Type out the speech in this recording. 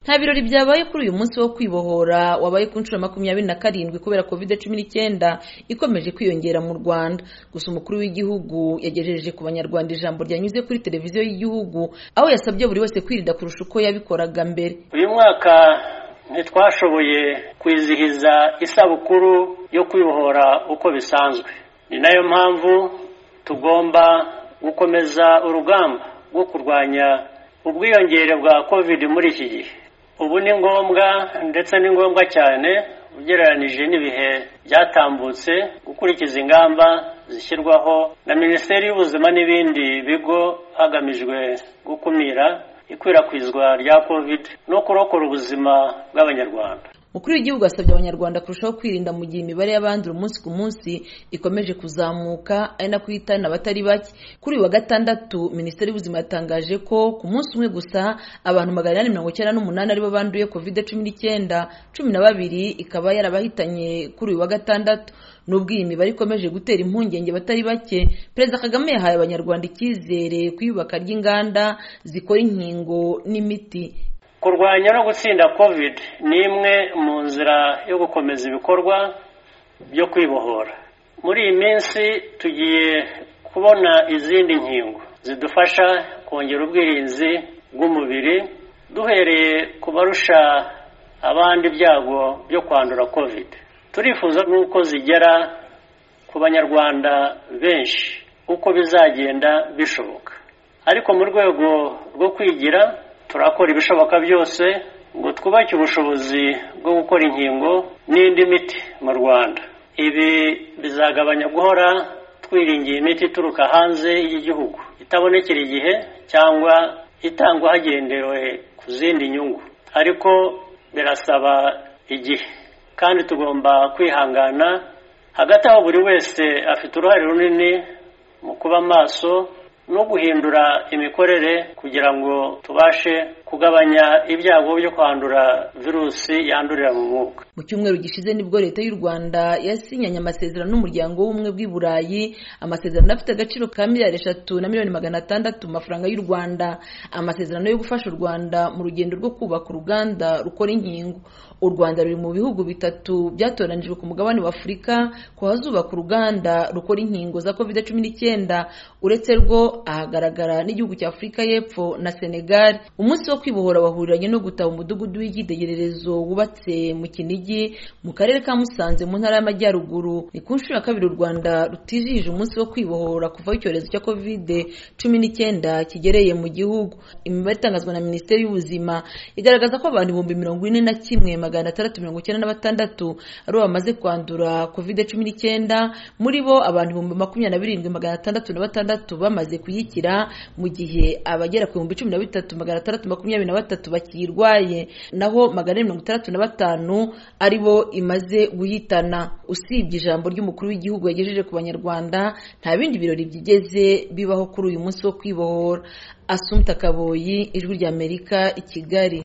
nta birori byabaye kuri uyu munsi wo kwibohora wabaye ku nshuro ya makumyabiri na karindwi kubera covid cumi n'icyenda ikomeje kwiyongera mu rwanda gusa umukuru w'igihugu yagejeje ku banyarwanda ijambo ryanyuze kuri televiziyo y'igihugu aho yasabye buri wese kwirinda kurusha uko yabikoraga mbere uyu mwaka ntitwashoboye kwizihiza isabukuru yo kwibohora uko bisanzwe ni nayo mpamvu tugomba gukomeza urugamba rwo kurwanya ubwiyongere bwa covid muri iki gihe ubu ni ngombwa ndetse ni ngombwa cyane ugereranije n'ibihe byatambutse gukurikiza ingamba zishyirwaho na minisiteri y'ubuzima n'ibindi bigo hagamijwe gukumira ikwirakwizwa rya covid no kurokora ubuzima bw'abanyarwanda umukuru w'igihugu asabye abanyarwanda kurushaho kwirinda mu gihe imibare y'abandura umunsi ku munsi ikomeje kuzamuka ari nako ihitana abatari bake kuri uyu wa gatandatu minisiteri y'ubuzima yatangaje ko ku munsi umwe gusa abantu magana inani mirongo icyenda n'umunani aribo banduye covid cumi n'icyenda cumi na babiri ikaba yarabahitanye kuri uyu wa gatandatu nubwo iyi mibare ikomeje gutera impungenge abatari bake perezida kagame yahaye abanyarwanda icyizere ku iyubaka ry'inganda zikora inkingo n'imiti kurwanya no gutsinda covid ni imwe mu nzira yo gukomeza ibikorwa byo kwibohora muri iyi minsi tugiye kubona izindi nkingo zidufasha kongera ubwirinzi bw'umubiri duhereye ku barusha abandi ibyago byo kwandura covid turifuza n'uko zigera ku banyarwanda benshi uko bizagenda bishoboka ariko mu rwego rwo kwigira turakora ibishoboka byose ngo twubake ubushobozi bwo gukora inkingo n'indi miti mu rwanda ibi bizagabanya guhora twiringiye imiti ituruka hanze y'igihugu itabonekera igihe cyangwa itangwa hagendewe ku zindi nyungu ariko birasaba igihe kandi tugomba kwihangana hagati aho buri wese afite uruhare runini mu kuba maso no guhindura imikorere kugira ngo tubashe kugabanya ibyago byo kwandura virusi yandurira mu mwuka mu cyumweru gishize nibwo leta y'u rwanda yasinyanye amasezerano n'umuryango w'ubumwe bw'i burayi amasezerano afite agaciro ka miliyari eshatu na miliyoni magana atandatu mu mafaranga y'u rwanda amasezerano yo gufasha u rwanda mu rugendo rwo kubaka uruganda rukora inkingo u rwanda ruri mu bihugu bitatu byatoranijwe ku mugabane wa afurika ko hazubaka uruganda rukora inkingo za covid cumi n'icyenda uretse rwo ahagaragara n'igihugu cya afurika y'epfo na senegal umunsi wo kwibohora wahuriranye no gutaha umudugudu w'icyitegererezo wubatse mu kinigi mu karere ka musanze mu ntara y'amajyaruguru ni ku nshuro ya kabiri u rwanda rutizihije umunsi wo kwibohora kuvaho icyorezo cya covid cumi n'icyenda kigereye mu gihugu imibare itangazwa na minisiteri y'ubuzima igaragaza ko abantu ibihumbi mirongo ine na kimwe magana atandatu mirongo icyenda na batandatu aribo bamaze kwandura covid cumi n'icyenda muri bo abantu ibihumbi makumyabiri na birindwi magana atandatu na batandatu bamaze kuyikira mu gihe abagera ku bihumbi cumi na bitatu magana atandatu makumyabiri na batatu bakiyirwaye naho magana ane mirongo itandatu na batanu ari bo imaze guhitana usibye ijambo ry'umukuru w'igihugu yagejeje ku banyarwanda nta bindi birori byigeze bibaho kuri uyu munsi wo kwibohora asumta kaboyi ijwi ry'amerika i kigali